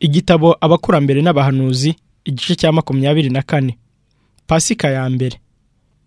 igitabo abakurambere n'abahanuzi igice cya makumyabiri na kane pasika ya mbere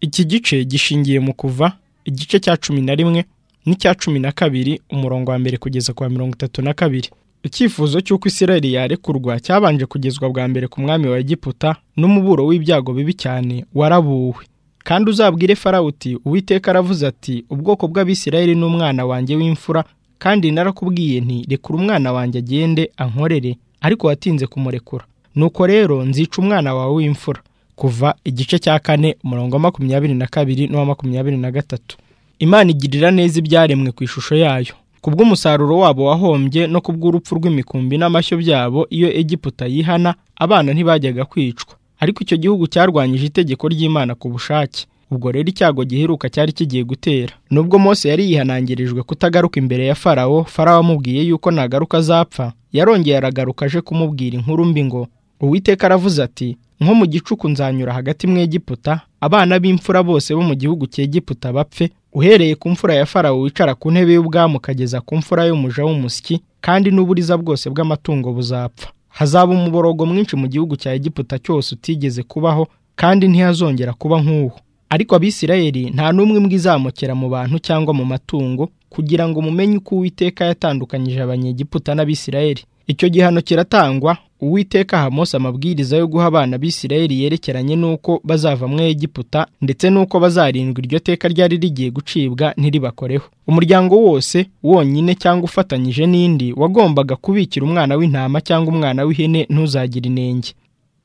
iki gice gishingiye mu kuva igice cya cumi na rimwe n'icya cumi na kabiri umurongo wa mbere kugeza kwa mirongo itatu na kabiri icyifuzo cy'uko isirayeli yarekurwa cyabanje kugezwa bwa mbere ku mwami wa egiputa n'umuburo w'ibyago bibi cyane warabuwe kandi uzabwire farawo uti uwiteka aravuze ati ubwoko bw'abisirayeli ni umwana wanjye w'imfura kandi narakubwiye nti rekura umwana wanjye agende ankorere ariko watinze kumurekura nuko rero nzica umwana wawe w'imfura kuva igice cya kane umurongo wa makumyabiri na kabiri n'uwa makumyabiri na gatatu imana igirira neza ibyaremwe ku ishusho yayo kubw'umusaruro wabo wahombye no kubw'urupfu rw'imikumbi n'amashyo byabo iyo egiputa yihana abana ntibajyaga kwicwa ariko icyo gihugu cyarwanyije itegeko ry'imana ku bushake ubwo rero icyago giheruka cyari kigiye gutera nubwo mose yari yihanangirijwe kutagaruka imbere ya farawo farawo amubwiye yuko nagaruka azapfa yarongeye aragaruka aje kumubwira inkuru mbi ngo uwiteka aravuze ati nko mu gicuku nzanyura hagati mu egiputa abana b'imfura bose bo mu gihugu cy'egiputa bapfe uhereye ku mfura ya farawo wicara ku ntebe y'ubwami ukageza ku mfura y'umuja w'umusyi kandi n'uburiza bwose bw'amatungo buzapfa hazaba umuborogo mwinshi mu gihugu cya egiputa cyose utigeze kubaho kandi ntihazongera kuba nk'uwo ariko abisirayeli nta n'umwe mbwe izamukera mu bantu cyangwa mu matungo kugira ngo mumenye uko uwiteka yatandukanyije abanyegiputa n'abisirayeli icyo gihano kiratangwa uwiteka aha Mose amabwiriza yo guha abana b'isirayeli yerekeranye n'uko bazava muri egiputa ndetse n'uko bazarindwa iryo teka ryari rigiye gucibwa ntiribakoreho umuryango wose wonyine cyangwa ufatanyije n'indi wagombaga kubikira umwana w'intama cyangwa umwana w'ihene ntuzagire inenge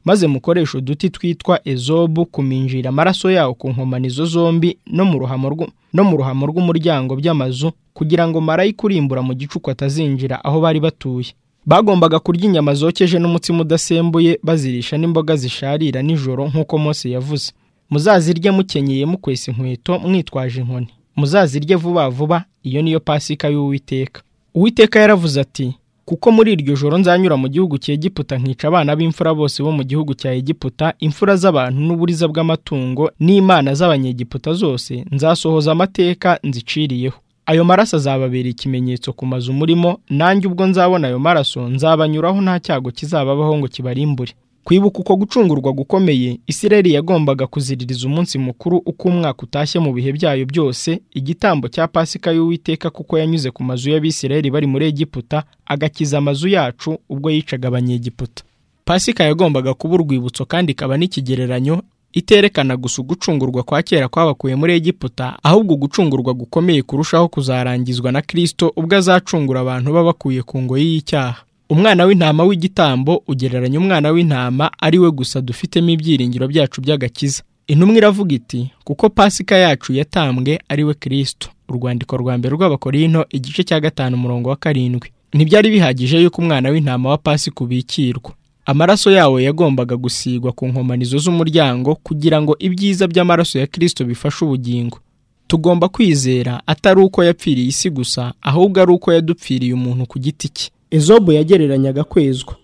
maze mukoresha uduti twitwa ezobu kuminjira amaraso yawo ku nkomanizo zombi no mu ruhamo no mu ruhamo rw'umuryango by'amazu kugira ngo marayika urimbura mu gicuku atazinjira aho bari batuye bagombaga kurya inyama zokeje n'umutsima udasembuye bazirisha n'imboga zisharira nijoro nk'uko Mose yavuze muzazirye mukenyeye mukwesa inkweto mwitwaje inkoni muzazirye vuba vuba iyo niyo pasika y'uwiteka uwiteka yaravuze ati kuko muri iryo joro nzanyura mu gihugu cya Egiputa nkica abana b'imfura bose bo mu gihugu cya Egiputa imfura z'abantu n'uburiza bw'amatungo n'imana z'abanyegiputa zose nzasohoza amateka nziciriyeho ayo maraso azababera ikimenyetso ku mazu murimo nanjye ubwo nzabona ayo maraso nzabanyuraho nta cyago kizababaho ngo kibarimbure kwibuka uko gucungurwa gukomeye isirayeli yagombaga kuziririza umunsi mukuru uko umwaka utashye mu bihe byayo byose igitambo cya pasika y'uwiteka kuko yanyuze ku mazu y'abisirayeli bari muri egiputa agakiza amazu yacu ubwo yicaga abanyegiputa pasika yagombaga kuba urwibutso kandi ikaba n'ikigereranyo iterekana gusa ugucungurwa kwa kera kwabakuye muri egiputa ahubwo ugucungurwa gukomeye kurushaho kuzarangizwa na kirisito ubwo azacungura abantu babakuye ku ngoyi y'icyaha umwana w'intama w'igitambo ugereranya umwana w'intama ari we gusa dufitemo ibyiringiro byacu by'agakiza intumwa iravuga iti kuko pasika yacu yatambwe ari we kirisito urwandiko rwa mbere rw'abakorino igice cya gatanu umurongo wa karindwi ntibyari bihagije yuko umwana w'intama wa pasika ubikirwa amaraso yawo yagombaga gusigwa ku nkomanizo z'umuryango kugira ngo ibyiza by'amaraso ya kirisito bifashe ubugingo tugomba kwizera atari uko yapfiriye isi gusa ahubwo ari uko yadupfiriye umuntu ku giti cye ezobu yagereranyaga kwezwa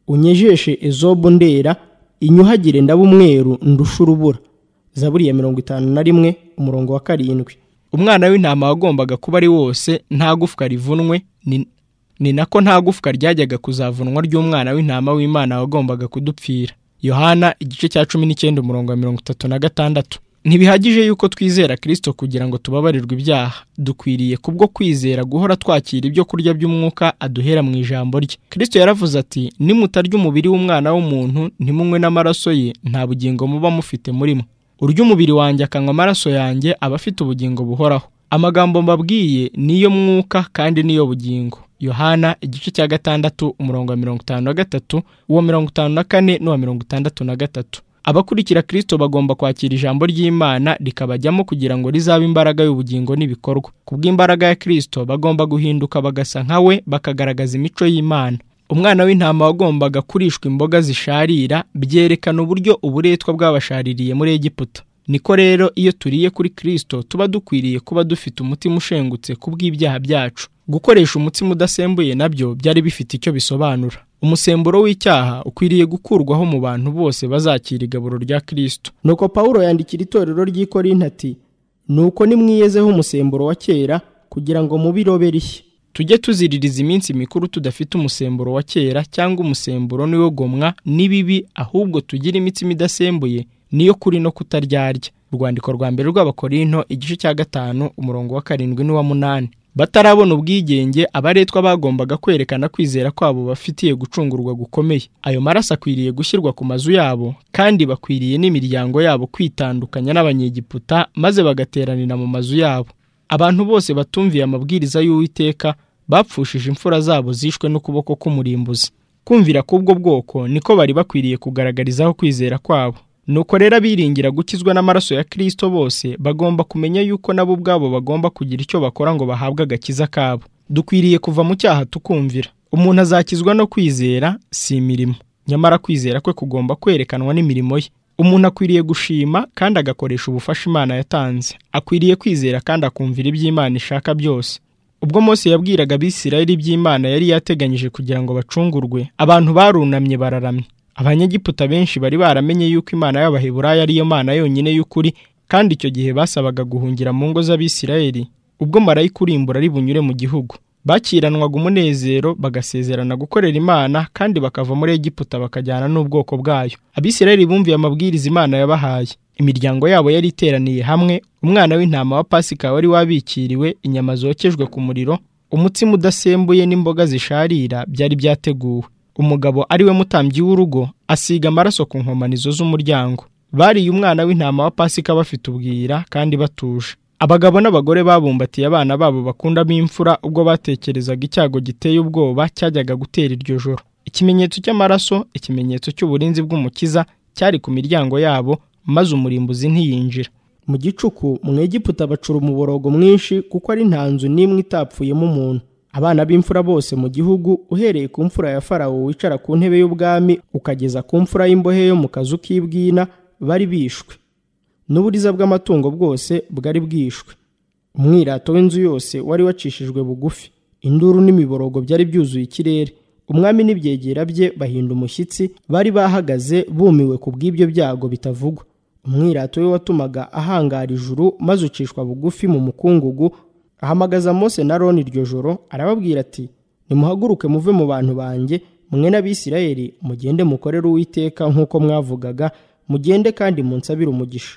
unyejeshe ezobu ndera inyuhagire ndaba umweru ndusha urubura zaburi ya mirongo itanu na rimwe umurongo wa karindwi umwana w'intama wagombaga kuba ari wose nta gufwa rivunwe ni nako nta gufwa ryajyaga kuzavunwa ry'umwana w'intama w'imana wagombaga kudupfira yohana igice cya cumi n'icyenda umurongo wa mirongo itatu na gatandatu ntibihagije yuko twizera kirisito kugira ngo tubabarirwe ibyaha dukwiriye kubwo kwizera guhora twakira ibyo kurya by'umwuka aduhera mu ijambo rye kirisito yaravuze ati nimutarya umubiri w'umwana w'umuntu ntimunywe n'amaraso ye nta bugingo muba mufite murimo urya umubiri wanjye akanywa amaraso yanjye aba afite ubugingo buhoraho amagambo mbabwiye niyo mwuka kandi niyo bugingo yohana igice cya gatandatu umurongo wa mirongo itanu na gatatu uwa mirongo itanu na kane n'uwa mirongo itandatu na gatatu abakurikira kirisito bagomba kwakira ijambo ry'imana rikabajyamo kugira ngo rizabe imbaraga y'ubugingo n'ibikorwa kubw'imbaraga ya kirisito bagomba guhinduka bagasa nka we bakagaragaza imico y'imana umwana w'intama wagombaga kurishwa imboga zisharira byerekana uburyo uburetwa bwabashaririye muri egiputa niko rero iyo turiye kuri kirisito tuba dukwiriye kuba dufite umutima ushengutse kubw'ibyaha byacu gukoresha umutsima udasembuye nabyo byari bifite icyo bisobanura umusemburo w'icyaha ukwiriye gukurwaho mu bantu bose bazakira igaburo rya kirisito nuko pawulo yandikira itorero ry'ikorinti ati nuko nimwiyezeho umusemburo wa kera kugira ngo mubirobe rishya tujye tuziririza iminsi mikuru tudafite umusemburo wa kera cyangwa umusemburo niwo gomwa n'ibibi ahubwo tugire imitsima idasembuye niyo kuri no kutaryarya urwandiko rwa mbere rw'abakorinto igice cya gatanu umurongo wa karindwi n'uwa munani batarabona ubwigenge abaretwa bagombaga kwerekana kwizera kwabo bafitiye gucungurwa gukomeye ayo maraso akwiriye gushyirwa ku mazu yabo kandi bakwiriye n'imiryango yabo kwitandukanya n'abanyegiputa maze bagateranira mu mazu yabo abantu bose batumviye amabwiriza y'uwiteka bapfushije imfura zabo zishwe n'ukuboko k'umurimbuzi kumvira k'ubwo bwoko niko bari bakwiriye kugaragarizaho kwizera kwabo nuko rero abiringira gukizwa n'amaraso ya kirisito bose bagomba kumenya yuko nabo ubwabo bagomba kugira icyo bakora ngo bahabwe agakiza kabo dukwiriye kuva mu cyaha tukumvira umuntu azakizwa no kwizera si imirimo nyamara kwizera kwe kugomba kwerekanwa n'imirimo ye umuntu akwiriye gushima kandi agakoresha ubufasha imana yatanze akwiriye kwizera kandi akumvira iby'imana ishaka byose ubwo Mose yabwiraga abisirayeli iby'imana yari yateganyije kugira ngo bacungurwe abantu barunamye bararamye abanyegiputa benshi bari baramenye yuko imana y'abaheburayo ariyo mana yonyine y'ukuri kandi icyo gihe basabaga guhungira mu ngo z'abisirayeli ubwo marayika urimbura ari bunyure mu gihugu bakiranwaga umunezero bagasezerana gukorera imana kandi bakava muri egiputa bakajyana n'ubwoko bwayo abisirayeli bumviye amabwiriza imana yabahaye imiryango yabo yari iteraniye hamwe umwana w'intama wa pasika wari wabikiriwe inyama zokejwe ku muriro umutsima udasembuye n'imboga zisharira byari byateguwe umugabo ari we mutambyi w'urugo asiga amaraso ku nkomanizo z'umuryango bariye umwana w'intama wa pasika bafite ubwira kandi batuje abagabo n'abagore babumbatiye abana babo bakundamo imfura ubwo batekerezaga icyago giteye ubwoba cyajyaga gutera iryo joro ikimenyetso cy'amaraso ikimenyetso cy'uburinzi bw'umukiza cyari ku miryango yabo maze umurimbuzi ntiyinjira mu gicuku mu egiputa bacura umuborogo mwinshi kuko ari nta nzu n'imwe itapfuyemo umuntu abana b'imfura bose mu gihugu uhereye ku mfura ya farawo wicara ku ntebe y'ubwami ukageza ku mfura y'imbohe yo mu kazu k'ibwina bari bishwe n'uburiza bw'amatungo bwose bwari bwishwe umwirato w'inzu yose wari wacishijwe bugufi induru n'imiborogo byari byuzuye ikirere umwami n'ibyegera bye bahinda umushyitsi bari bahagaze bumiwe ku bw'ibyo byago bitavugwa umwirato we watumaga ahangara ijuru maze ucishwa bugufi mu mukungugu ahamagaza Mose na Aroni iryo joro arababwira ati nimuhaguruke muve mu bantu banjye mwe n'abisirayeli mugende mukorere uwiteka nk'uko mwavugaga mugende kandi munsabire umugisha